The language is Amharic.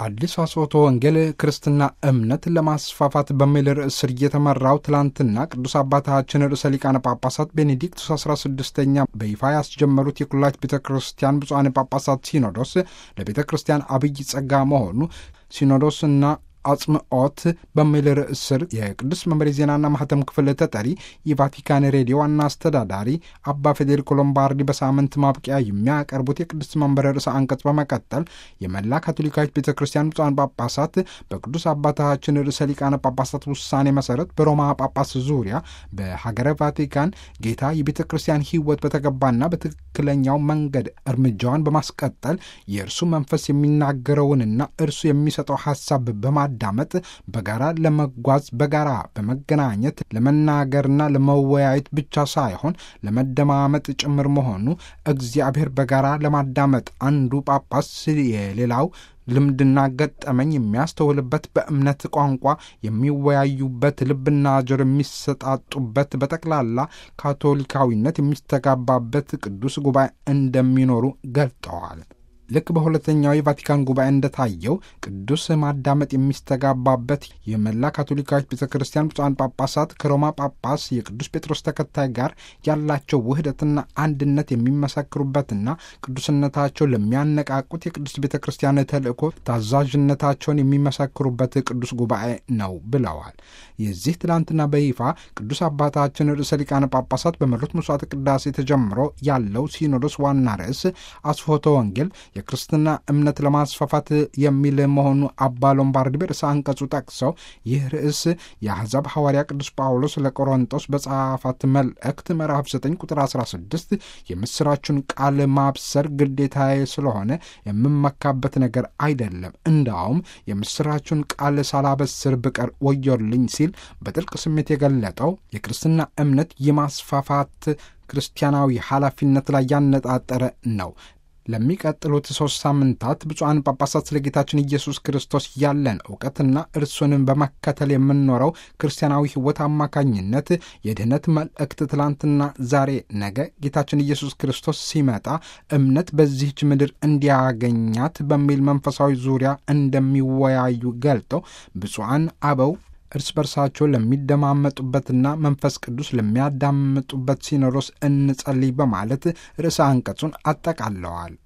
አዲስ አስወቶ ወንጌል ክርስትና እምነት ለማስፋፋት በሚል ርዕስ ስር እየተመራው ትላንትና ቅዱስ አባታችን ርዕሰ ሊቃነ ጳጳሳት ቤኔዲክቱስ 16ኛ በይፋ ያስጀመሩት የኩላሊት ቤተ ክርስቲያን ብፁዓን ጳጳሳት ሲኖዶስ ለቤተ ክርስቲያን አብይ ጸጋ መሆኑ ሲኖዶስና አጽምዖት በሚል ርዕስ ስር የቅዱስ መምሬ ዜናና ማህተም ክፍል ተጠሪ የቫቲካን ሬዲዮ ዋና አስተዳዳሪ አባ ፌዴሪኮ ሎምባርዲ በሳምንት ማብቂያ የሚያቀርቡት የቅዱስ መንበረ ርዕሰ አንቀጽ በመቀጠል የመላ ካቶሊካዊት ቤተ ክርስቲያን ብፁዓን ጳጳሳት በቅዱስ አባታችን ርዕሰ ሊቃነ ጳጳሳት ውሳኔ መሰረት በሮማ ጳጳስ ዙሪያ በሀገረ ቫቲካን ጌታ የቤተ ክርስቲያን ሕይወት በተገባና በትክክለኛው መንገድ እርምጃዋን በማስቀጠል የእርሱ መንፈስ የሚናገረውንና እርሱ የሚሰጠው ሀሳብ በማ ዳመጥ በጋራ ለመጓዝ በጋራ በመገናኘት ለመናገርና ለመወያየት ብቻ ሳይሆን ለመደማመጥ ጭምር መሆኑ እግዚአብሔር በጋራ ለማዳመጥ አንዱ ጳጳስ የሌላው ልምድና ገጠመኝ የሚያስተውልበት በእምነት ቋንቋ የሚወያዩበት ልብና ጆሮ የሚሰጣጡበት በጠቅላላ ካቶሊካዊነት የሚስተጋባበት ቅዱስ ጉባኤ እንደሚኖሩ ገልጠዋል። ልክ በሁለተኛው የቫቲካን ጉባኤ እንደታየው ቅዱስ ማዳመጥ የሚስተጋባበት የመላ ካቶሊካዊት ቤተ ክርስቲያን ብፁዓን ጳጳሳት ከሮማ ጳጳስ የቅዱስ ጴጥሮስ ተከታይ ጋር ያላቸው ውህደትና አንድነት የሚመሰክሩበትና ቅዱስነታቸው ለሚያነቃቁት የቅዱስ ቤተ ክርስቲያን ተልእኮ ታዛዥነታቸውን የሚመሰክሩበት ቅዱስ ጉባኤ ነው ብለዋል። የዚህ ትላንትና በይፋ ቅዱስ አባታችን ርዕሰ ሊቃነ ጳጳሳት በመሩት መስዋዕተ ቅዳሴ ተጀምሮ ያለው ሲኖዶስ ዋና ርዕስ አስፎተ ወንጌል የክርስትና እምነት ለማስፋፋት የሚል መሆኑ አባ ሎምባርዲ በርዕሰ አንቀጹ ጠቅሰው ይህ ርዕስ የአሕዛብ ሐዋርያ ቅዱስ ጳውሎስ ለቆሮንጦስ በጻፋት መልእክት ምዕራፍ 9 ቁጥር 16 የምሥራቹን ቃል ማብሰር ግዴታዬ ስለሆነ የምመካበት ነገር አይደለም፣ እንዳውም የምሥራቹን ቃል ሳላበስር ብቀር ወዮልኝ ሲል በጥልቅ ስሜት የገለጠው የክርስትና እምነት የማስፋፋት ክርስቲያናዊ ኃላፊነት ላይ ያነጣጠረ ነው። ለሚቀጥሉት ሦስት ሳምንታት ብፁዓን ጳጳሳት ስለ ጌታችን ኢየሱስ ክርስቶስ ያለን እውቀትና እርሱንም በመከተል የምንኖረው ክርስቲያናዊ ሕይወት አማካኝነት የድኅነት መልእክት ትላንትና፣ ዛሬ፣ ነገ ጌታችን ኢየሱስ ክርስቶስ ሲመጣ እምነት በዚህች ምድር እንዲያገኛት በሚል መንፈሳዊ ዙሪያ እንደሚወያዩ ገልጠው ብፁዓን አበው እርስ በርሳቸው ለሚደማመጡበትና መንፈስ ቅዱስ ለሚያዳምጡበት ሲኖዶስ እንጸልይ በማለት ርዕሰ አንቀጹን አጠቃለዋል።